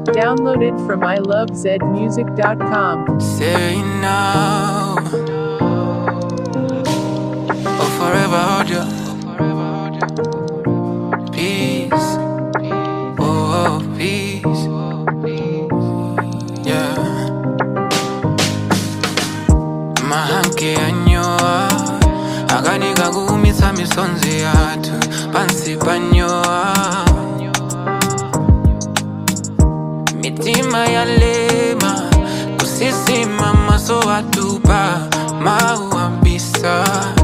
Download it from ilovezmusic.com. Say now or forever hold you. Peace, oh peace, yeah. Mahanke anyoa akanika kuumisa misonzi yathu pansi panyoa mitima yalema kusisima maso atupa mauambisa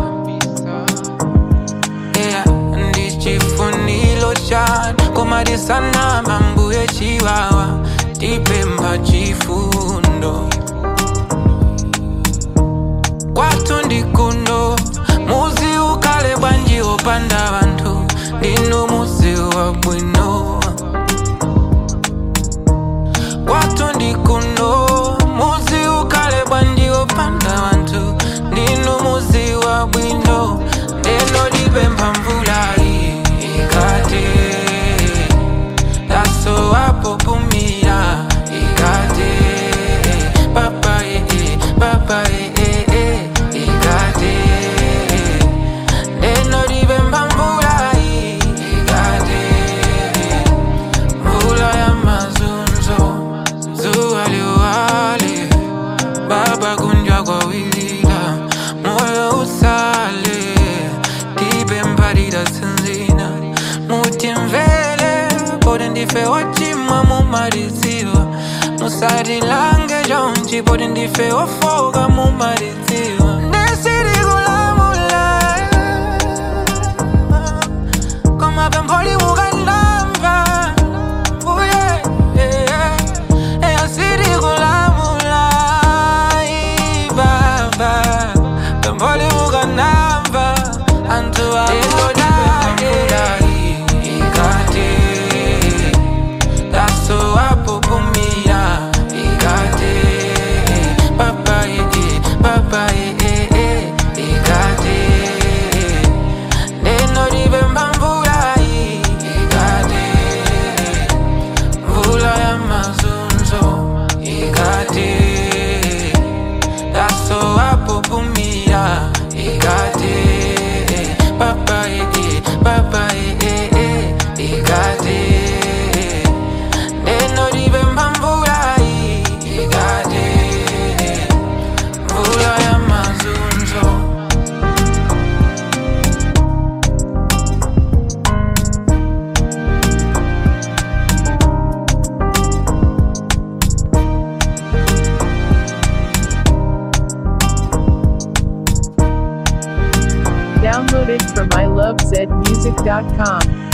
yeah, ndichifunilo chanu komadisana mambuye chiwawa tipemba chifundo kwathu ndikuno muzi ukale bwanji opanda vanthu ndinu muzi wa bwino kwathu ndikuno muzi ukale bwanji opanda vanthu ndinu muzi wa bwino ndeno lipempha mvula iyi ikate daso wapopumira ikate papa ee papa ee ikate ndeno lipempha mvula iyi ikate mvula ya mazunzo zuwa liwale baba kunjwa kwa wilila moyo usale tipe mpalira sinzina mutimvele poti ndife wachimwa mumaliziwa musatilange jonji poti ndife wafoka mumaliziwa ndesirikulamula koma pempholi mukandamva Uye, eh, eh, asiri kulamula, ibaba. Pemboli mukanamba, antu akudake. Ikate, daso apupumira, ikate. Papa, eh, eh, papa, eh, eh, eh, ikate. Neno libemba mvula, ikate mvula ya mazunzo ikate daso apopumira ikate papa ee papa ee ikate neno libemba mvula ikate mvula ya mazunzo Download it from ilovezmusic.com.